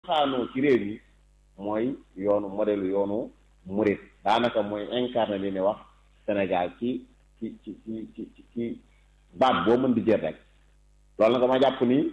cosaanoo ci réew mi mooy yoonu modèle yoonu murit daanaka mooy incarné li ne wax Sénégal ci ci ci ci ci ci baat boo mën di jël rek loolu nag dama jàpp ni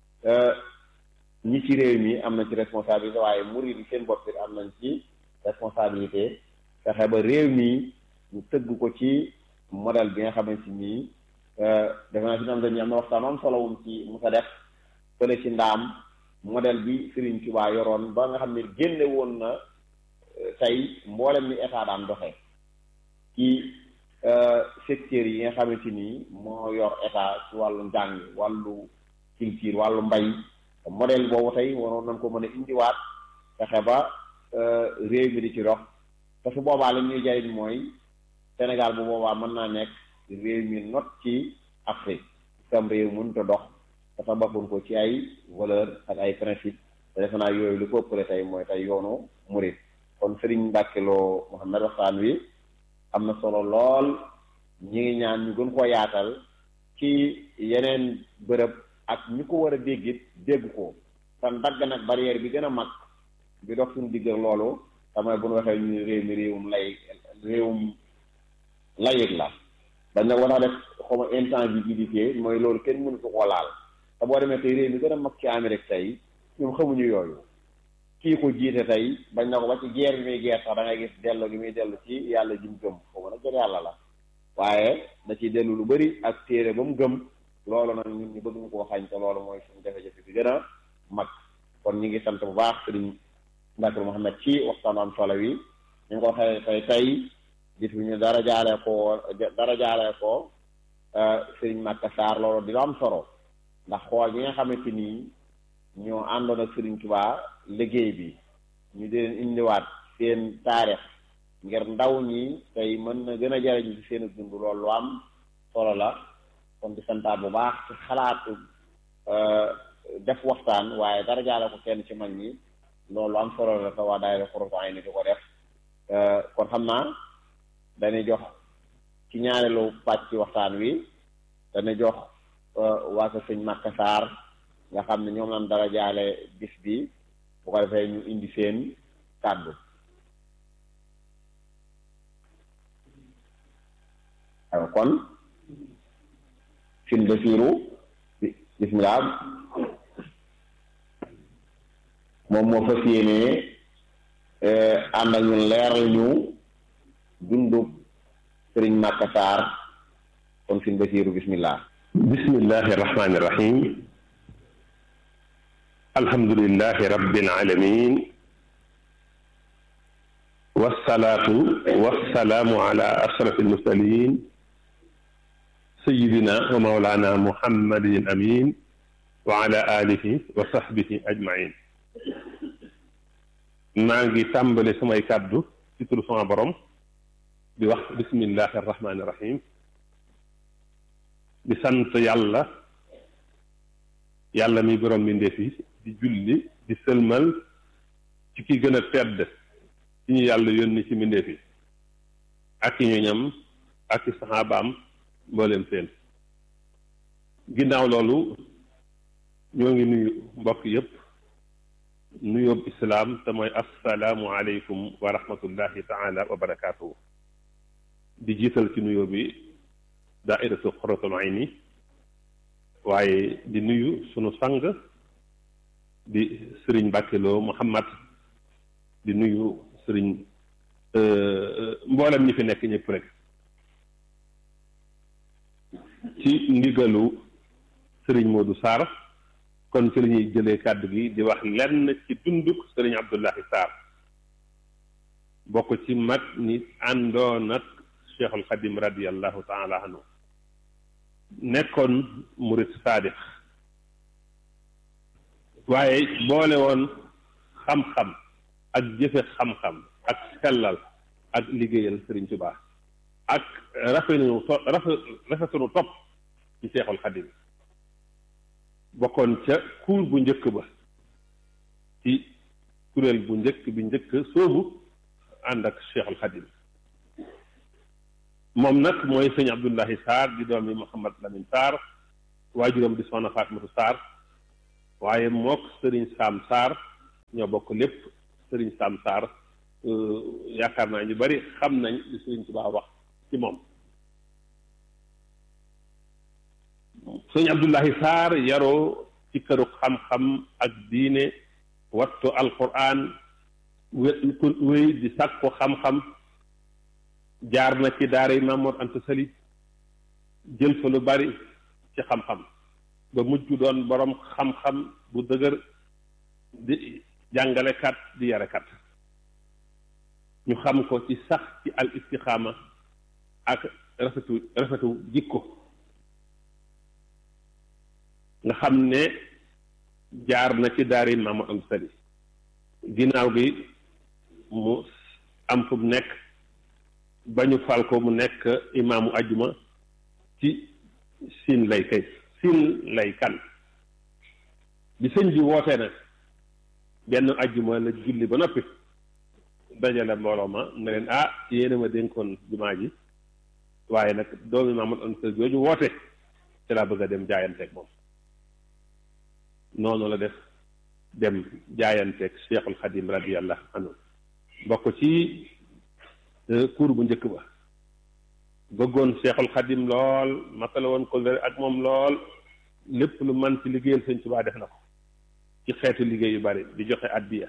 ñi ci réew mi am na ci responsabilité waaye murit yi seen bopp am nañ ci responsabilité fexe ba réew mi ñu tëgg ko ci modèle bi nga xamante ni defe naa si am dañu am na waxtaan am solo wum ci mu sa def fële ci ndaam modèle bi Serigne Touba yoroon ba nga xam ne génne woon na tey mboolem ni état daan doxee ci secteurs yi nga xamante ni moo yor état ci wàllu njàng wàllu culture wàllu mbay modèle boobu tey waroon nañ ko mën a indiwaat fexe ba réew mi di ci dox te su boobaa li ñuy jariñ mooy Sénégal bu boobaa mën naa nekk réew mi not ci Afrique sam réew mënut a dox te tabaxuñ ko ci ay valeur ak ay principe te defe naa yooyu lu ko ëppale tey mooy tey yoonu murit kon Serigne Mbacke Lo Mouhamed waxtaan wi am na solo lool ñi ngi ñaan ñu gën koo yaatal ci yeneen bërëb ak ñu ko war a déggit dégg ko te dagg nag barrière bi gën a mag bi dox suñu digg loolu damay bu ñu waxee ñu réew mi réewum lay réewum layig la dañ nag war a def xawma intangibilité mooy loolu kenn mënu ko ko laal te boo demee tey réew mi gën a mag ci Amérique tey ñoom xamuñu yooyu kii ko jiite tey bañ na ko ba ci guerre bi muy guerre sax da ngay gis dellu gi muy dellu ci yàlla ji mu gëm xawma nag gën yàlla la waaye da ciy dellu lu bari ak téere ba mu gëm loolu nag ñun ñu bëgg ñu koo xañ te loolu mooy suñu jafe-jafe bi gën a mag kon ñu ngi sant bu baax sëriñ Mbacke Mouhamed ci waxtaan am solo wi ñu ngi ko xëy tey tey gis bi ñu dara jaaree ko dara jaaree ko sëriñ Makka Sarr loolu dina am solo ndax xool ñi nga xamante ni ñoo àndoon ak sëriñ Touba liggéey bi ñu di leen indiwaat seen taarix ngir ndaw ñi tey mën na gën a jariñu ci seen dund loolu lu am solo la kon di santaat bu baax ci xalaatu def waxtaan waaye dara jaale ko kenn ci mag ñi loolu am solo la te waa daayira Xurratu Ayni di ko def kon xam naa dañuy jox ci ñaareelu pàcc ci waxtaan wi dañuy jox waa ko sëñ Makka Sarr nga xam ne ñoom lañ dara jaale bis bi bu ko defee ñu indi seen kàddu waaw kon fin Basiiru bismillah moom moo fas yéenee ànd ak ñun leeral ñu dundub sëriñ Makka Sarr kon fin Basiiru bismillah bismillahi irrahmani irrahim alhamdulilahi rabbil alamin wasalaatu wasalaamu ala ashraf almursalin sayidina wa maulana muhammadin amin wa ala alihi wa sahbihi ajmain maa ngi tàmbale samay kàddu ci turu sama borom di wax bismillahi arrahmani irrahim di sant yàlla yàlla mi borom mbindeef yi di julli di sëlmal ci ki gën a tedd ci ñu yàlla yónni ci mbindeef yi ak i ñoñam ak i saxaabaam mbooleem seen ginnaaw loolu ñoo ngi nuyu mbokk yépp nuyoob islaam te mooy assalaamu aleykum wa rahmatullahi taala wa barakaatuhu di jiital ci nuyoo bi daairatu Xurratul Ayni waaye di nuyu sunu sang di sëriñ Mbàkke Lo Muhammad di nuyu sëriñ mboolem ñi fi nekk ñëpp rek ci ndigalu sëriñ Modou Sarr kon ci la ñuy jëlee kàddu gi di wax lenn ci dunduk sëriñ Abdullahi Sarr bokk ci mag ni àndoon ak Cheikhul Xadim radiallahu taala anhu nekkoon murit saadix waaye boole woon xam-xam ak jëfe xam-xam ak sellal ak liggéeyal Sëriñ Tuubaa ak rafetunu to rafetunu topp ci Seexul Xadim bokkoon ca kuur bu njëkk ba ci kuréel bu njëkk bi njëkk soobu ànd ak Seexul Xadim moom nag mooy sëñ Abdullahi Sarr di doomi Mouhamad Lamine Sarr waajuram di soxna Fatimatu Sarr waaye mook sëriñ Saam Sarr ñoo bokk lépp sëriñ Sam Sarr yaakaar naa ñu bari xam nañ li sëriñ Tuubaa wax ci moom sëriñ Abdullahi Sarr yaroo ci këru xam-xam ak diine wattu alquran wéy di sàkku xam-xam jaar na ci daara yi Mamoor Anta Sali jël fa lu bari ci xam-xam ba mujj doon borom xam-xam bu dëgër di jàngalekat di yarekat ñu xam ko ci sax ci al istixaama ak rafetu rafetu jikko nga xam ne jaar na ci daara yi Mamoor Anta Sali ginnaaw gi mu am fu mu nekk ba ñu fal ko mu nekk imaamu ajuma ci siin lay kay siin lay kan bi sëñ bi wootee nag benn ajuma la julli ba noppi dajale mbooloo ma ne leen ah yéena ma dénkoon jumaa ji waaye nag doomi Maamadu Anta Sali jooju woote ci laa bëgg a dem jaayanteeg moom noonu la def dem jaayanteeg Cheikhul Xadim radiyallahu anhu bokk ci kuur bu njëkk ba bëggoon Cheikhul Xadim lool matala woon ko ak moom lool lépp lu man ci liggéeyal Sëñ Tuubaa def na ko ci xeetu liggéey yu bari di joxe addiya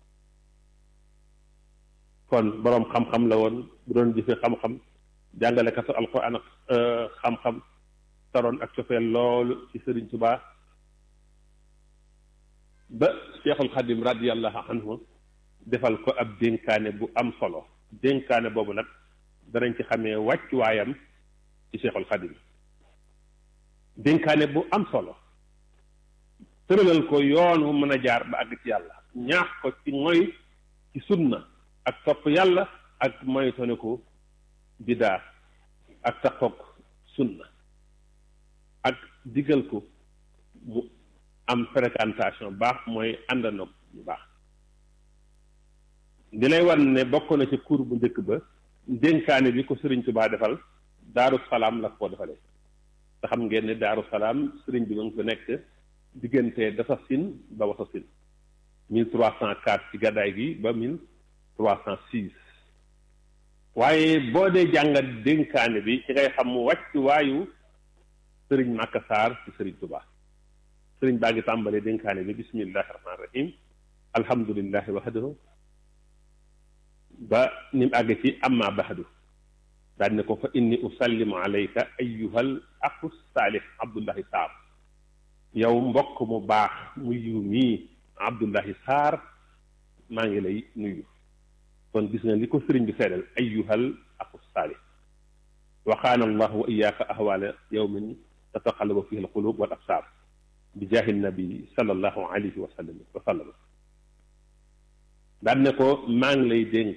kon boroom xam-xam la woon bu doon jëfe xam-xam jàngalekatu alquran ak xam-xam taroon ak cofeel loolu ci Sëriñ Tuubaa ba Cheikhul Xadim radiyallahu anhu defal ko ab dénkaane bu am solo dénkaane boobu nag danañ ci xamee wàccuwaayam ci Cheikhul Xadim dénkaane bu am solo tëralal ko yoon wu mën a jaar ba àgg ci yàlla ñaax ko ci mooy ci sunna ak topp yàlla ak moytone ko bidaa ak taxoog sunna ak digal ko mu am fréquentation baax mooy àndandoo bu baax di lay wan ne bokk na ci cour bu njëkk ba dénkaane bi ko sëriñ Tuubaa defal daaru salaam la ko defalee te xam ngeen ne daaru salaam sëriñ bi ma ngi fa nekk diggante dafa sin ba wasa sin mille trois cent quatre ci gàddaay gi ba mille trois cent six waaye boo dee jàngat dénkaane bi ci ngay xam mu wàcc waayu sëriñ Màkka Saar ci sëriñ Tuubaa sëriñ baa ngi tàmbalee dénkaane bi bismillahi rahmaani rahim alhamdulillahi wahdahu ba ni mu àgg ci amma bahadu daal ne ko fa inni usallimu alayka ayyuhal aqu saalih abdullahi saar yow mbokk mu baax mu yiw mii abdullahi saar maa ngi lay nuyu kon gis nga li ko sëriñ bi seedal ayyuhal aqu saalih waxaana allahu wa iyaaka ahwaala yawmin tataqallabu fihi alqulub wal absaar bi jaahi nabi sallallahu alayhi wa sallam wa sallam daan ne ko maa ngi lay dénk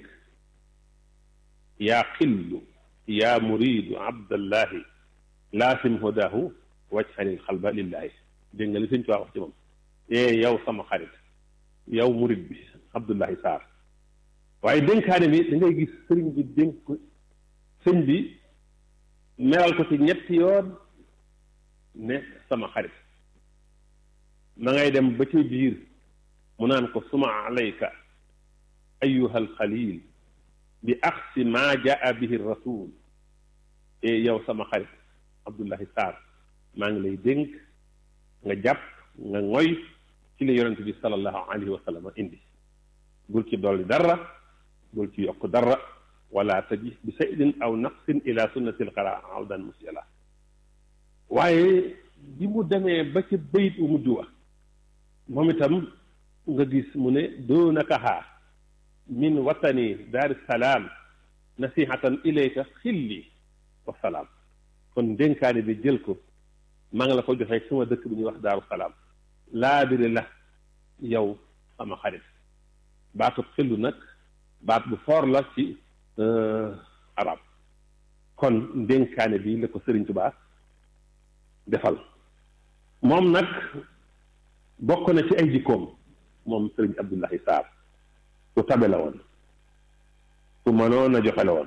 yaa xillu yaa muridu abdallahi laasim hudahu wajxanil xalba lillahi dégg nga li sëñ Tuubaa wax ci moom ee yow sama xarit yow murid bi abdullahi saar waaye dénkaane bi da ngay gis sëriñ bi dénk ko sëñ bi meral ko ci ñetti yoon ne sama xarit ma ngay dem ba ci biir mu naan ko suma alayka ayuha alxalil bi axsi maa jaa bihi rasul e yow sama xarit abdullahi saar maa ngi lay dénk nga jàpp nga ngoy ci la yonent bi salallahu alayhi wa sallam indi bul ci dolli dara bul ci yokk dara wala taji bi saydin aw naqsin ila sunnati alqara awdan musiala waaye bi mu demee ba ci bayit u mujj wa moom itam nga gis mu ne doonakahaa min watani daari salaam nasihatan ilayka xilli wa salaam kon dénkaane bi jël ko maa ngi la ko joxee sama dëkk bi ñuy wax daaru salaam laabiri la yow sama xarit baatu xillu nag baat bu foor la ci arab kon dénkaane bi la ko Sëriñ Tuubaa defal moom nag bokk na ci ay jikkoom moom Sëriñ Abdullahi Saar ku tabe la woon ku mënoon a joxe la woon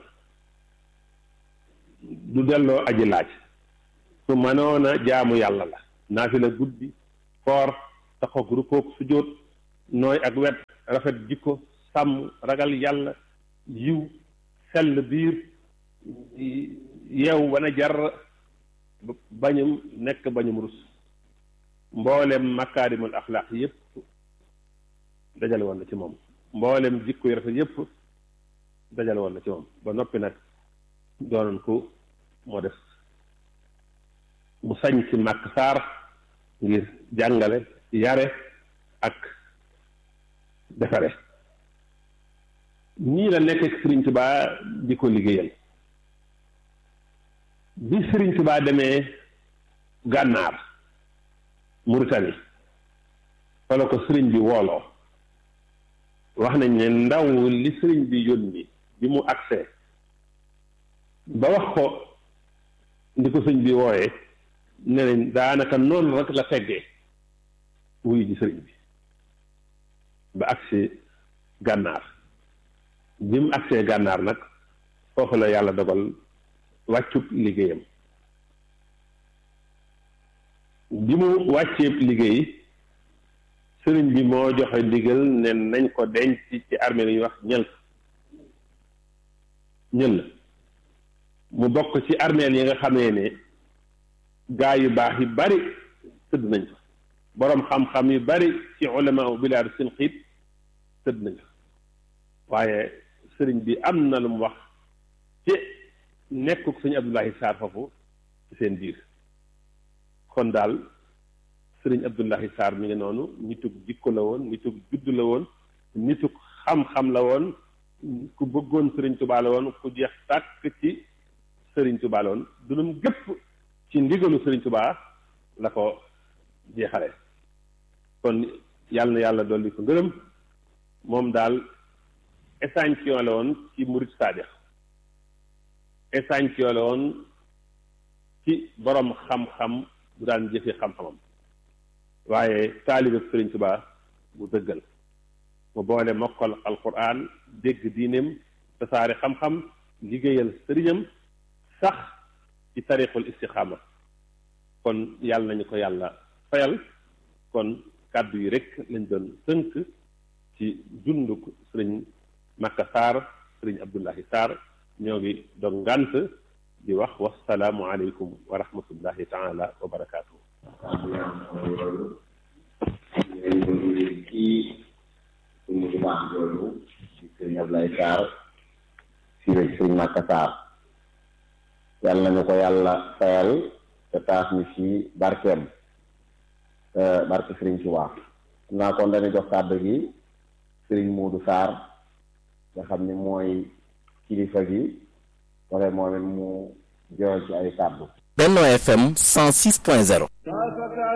du delloo aji laaj ku mënoon a jaamu yàlla la naafila guddi koor taxaw rukoog sujjóot nooy ak wet rafet jikko sàmm ragal yàlla yiw sell biir yeew wana jar bañum nekk bañum rus mboolem makaarimul axlaaq yépp dajale woon na ci moom mboolem jikko yu rafet yépp dajale woon na ci moom ba noppi nag doonoon ko moo def mu sañ ci màkk saar ngir jàngale yare ak defare nii la nekk ak Sëriñ Tubaa di ko liggéeyal bi Sëriñ Tubaa demee gànnaar Mauritanie fa la ko sëriñ bi wooloo wax nañ ne ndaw li sëriñ bi yónni bi mu agsee ba wax ko ndi ko sëñ bi wooyee ne nañ daanaka noonu rek la teggee wuyu ji sëriñ bi ba agsi gànnaar bi mu agsee gànnaar nag foofu la yàlla dogal wàccub liggéeyam bi mu wàcceeb liggéey sëriñ bi moo joxe ndigal ne nañ ko denc ci armée li ñuy wax ñël ñël mu bokk ci armeel yi nga xamee ne gaa yu baax yu bari tëdd nañ fa boroom xam-xam yu bari ci ulama u bilaadu seen xiit tëdd nañ fa waaye sëriñ bi am na lu mu wax ci nekkuk sëñ Abdullahi Sarr foofu ci seen biir kon daal sëriñ Abdullahi Sarr mi ngi noonu nitug jikko la woon nitug juddu la woon nitug xam-xam la woon ku bëggoon sëriñ Tuubaa la woon ku jeex tàkk ci sëriñ Tuubaa la woon dunum gépp ci ndigalu sëriñ Tuubaa la ko jeexale kon yàlla na yàlla dolli ko ngërëm moom daal échantillon la woon ci murid saadix échantillon la woon ci borom xam-xam bu daan jëfe xam-xamam waaye taalibe sëriñ Tuubaa bu dëggal mu boole mokkal alquran dégg diineem tasaare xam-xam liggéeyal sëriñam sax ci tariqul istixaama kon yàlla nañu ko yàlla fayal kon kàddu yi rek lañ doon tënk ci dunduk sëriñ Makka Sarr sëriñ Abdullahi Sarr ñoo ngi doon ngànt di wax wasalaamu aleykum wa rahmatullahi taala wa barakaatu. kii suñu bu baax jooju ci sëriñ Ablaye Sarr fii la sëriñ Makka Sarr yàlla nañu ko yàlla fayal te taas ñu ci barkeem barke sëriñ Tuubaa xam naa kon dañu jox kàddu gi sëriñ Muudu Sarr nga xam ni mooy kilifa gi wala moom it mu joxe ci ay kàddu Benno FM 106.0